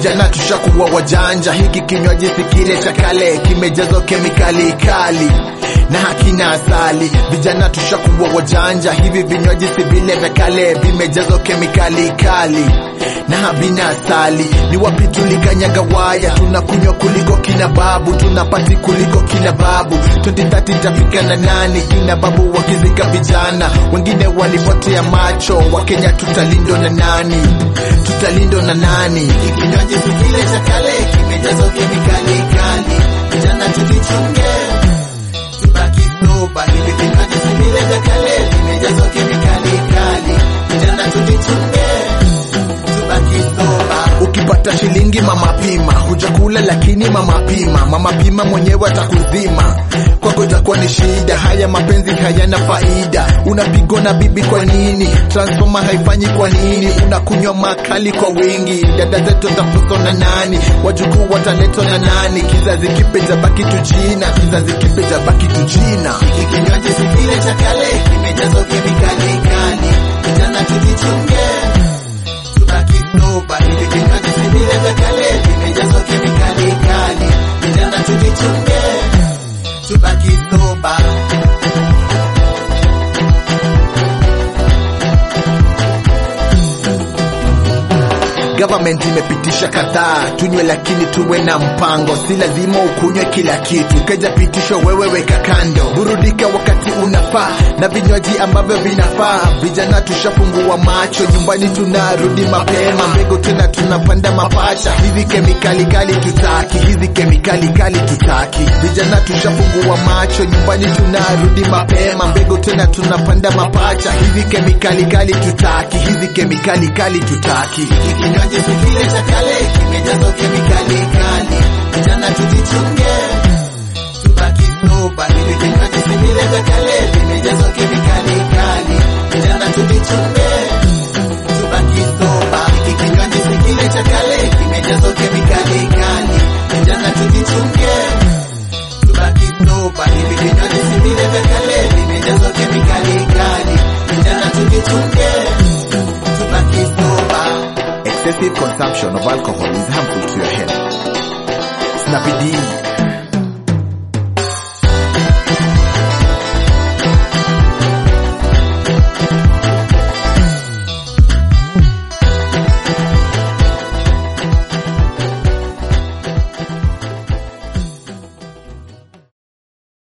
vijana tushakuwa wajanja hiki kinywaji si kile cha kale kimejazwa kemikali kali na hakina asali vijana tushakuwa wajanja hivi vinywaji si vile vya kale vimejazwa kemikali kali na havina asali ni wapi tulikanyaga waya tunakunywa kuliko kina babu tunapati kuliko kina babu 2030 tafika na nani kina babu wakizika vijana wengine walipotea macho wakenya tutalindwa na nani tutalindwa na nani kinywaji si kile cha kale kimejazwa kemikali kali vijana tulichunge tubaki soba hivi vinywaji si vile vya kale vimejazwa kemikali kali vijana tulichunge tubaki soba ukipata shilingi mama pima hujakula lakini mama pima mama pima mwenyewe atakuzima kwako itakuwa ni shida haya mapenzi hayana faida unapigwa na bibi kwa nini transformer haifanyi kwa nini unakunywa makali kwa wingi dada zetu zafuzwa na nani wajukuu wataletwa na nani kizazi kipe jabaki tujina kizazi kipe jabaki tujina hiki kinywaji si kile cha kale kimejazwa kemikali kali vijana tujichunge tubaki soba hivi vinywaji si vile vya kale vimejazwa kemikali kali vijana tujichunge tubaki soba Government imepitisha kadhaa, tunywe lakini tuwe na mpango, si lazima ukunywe kila kitu. Keja pitisho, wewe weka kando, burudika wakati unafaa na vinywaji ambavyo vinafaa. Vijana tushafungua macho, nyumbani tunarudi mapema, mbegu tena tunapanda mapacha. Hizi kemikali kali tutaki, hizi kemikali kali tutaki. Vijana tushafungua macho, nyumbani tunarudi mapema, mbegu tena tunapanda mapacha. Hizi kemikali kali tutaki, hizi kemikali kali tutaki. Hiki kinywaji si kile cha kale, kimejazwa kemikali kali. Vijana tujichunge, tubaki soba. Hivi vinywaji si vile vya kale, vimejazwa kemikali kali. Vijana tujichunge, tubaki soba. Hiki kinywaji si kile cha kale, kimejazwa kemikali kali. Vijana tujichunge, tubaki soba. Hivi vinywaji si vile vya kale, vimejazwa kemikali kali. Vijana tujichunge, tubaki soba. Excessive consumption of alcohol is harmful to your health. Snappy D